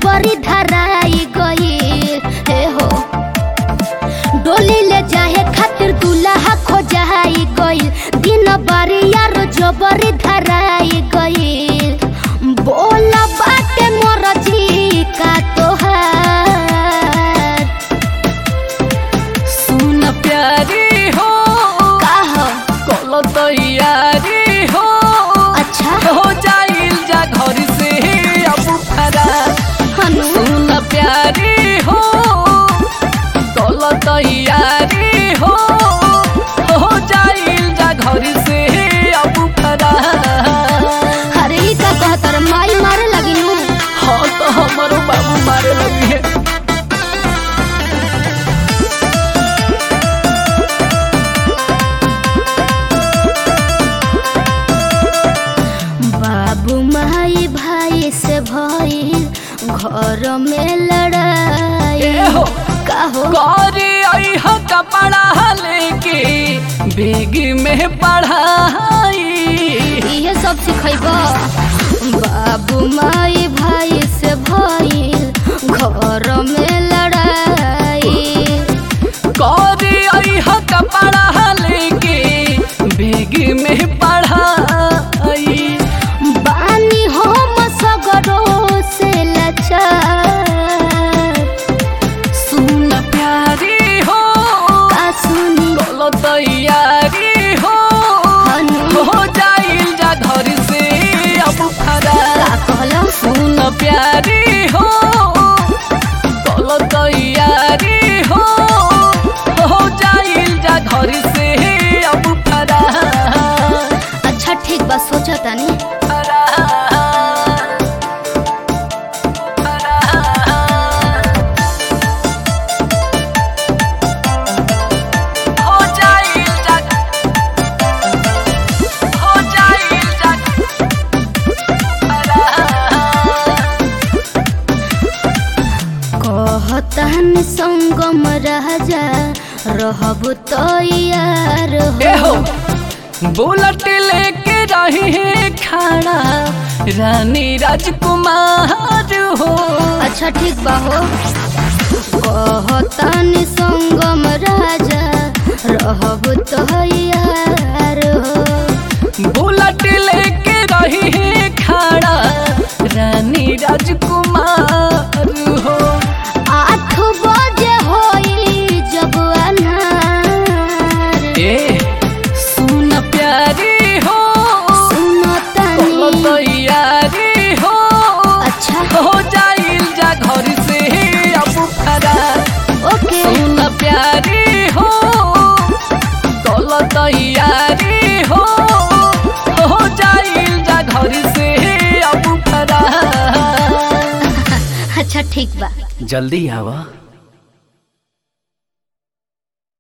जबरी धराई गई हे हो डोली ले जाए खातिर दूल्हा खोजाई गई दिन बारी यार जबरी धराई गई बोल बाटे मोर जी का तोहार सुन प्यारी हो का हो कल तैयारी हो अच्छा हो जाइल जा घर से अब फरा हनु सुन प्यारी हो कल तैयारी हो हो जाइल जा घर से अब फरा अरे ई का कहतर माई मारे लगी नु हाँ तो हमारो बाबू मारे लगी है बाबू माई भाई से भइल घर में लड़ाई ए हो का हो गौरी आई हो कपड़ा लेके बेग में पढ़ाई इहे सब सिखैब बाबू माई भाई से भइल घर में लड़ाई गौरी आई हो कपड़ा लेके बेग में पढ़ाई बानी हम सगरो से लाचार सुन प्यारी हो का सुनी बोलो तैयारी हो हनु हो जाइल जा घर से अब खरा का कहला सुन प्यारी हो बोलो तैयारी हो हो जाइल जा घर से अब फरा अच्छा ठीक बा सोचा तानी फरा हो जाइल जा हो जाइल जा फरा कहतन संगम राजा रहब तैयार ए हो हो बुलेट लेके रही है खाना रानी राजकुमार हो अच्छा ठीक बा हो कहतन संगम राजा रहब तैयार हो बुलेट लेके रही है खाना रानी राजकुमार हो आठ बजे होई जब अन्हार ए सुन प्यारी हो सुनो बोलो तनी तैयारी हो अच्छा हो जाइल जा घर से अब फरा ओके सुन प्यारी हो कल तैयारी हो हो जाइल जा घर से अब फरा अच्छा ठीक बा जल्दी आवा